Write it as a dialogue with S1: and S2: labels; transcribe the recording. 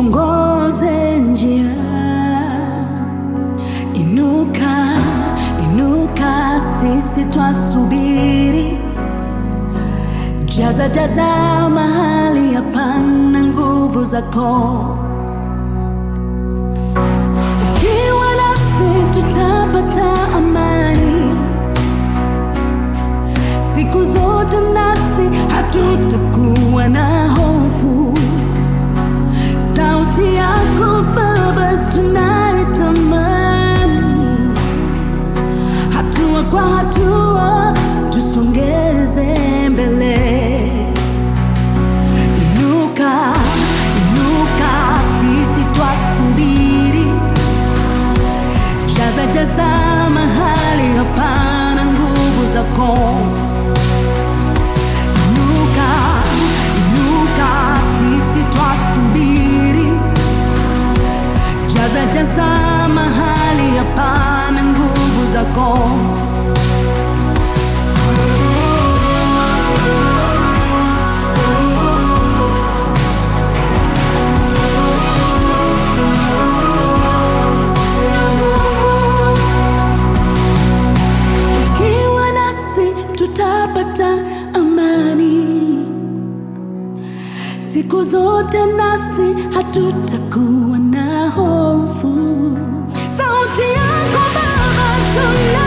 S1: tuongoze njia. Inuka, inuka, sisi twasubiri. Jaza, jaza mahali hapana nguvu zako. Ukiwa nasi tutapata amani siku zote, nasi hatutakuwa na hofu. Sauti yako Baba tunaitamani, hatua kwa hatua tusongeze mbele. Inuka, inuka, sisi twasubiri. Jaza, jaza mahali hapana nguvu zako. Inuka, inuka, sisi twasubiri. Jaza, jaza mahali hapana nguvu zako. Ukiwa nasi tutapata amani siku zote, nasi hatutakuwa na hofu. Sauti yako Baba tuna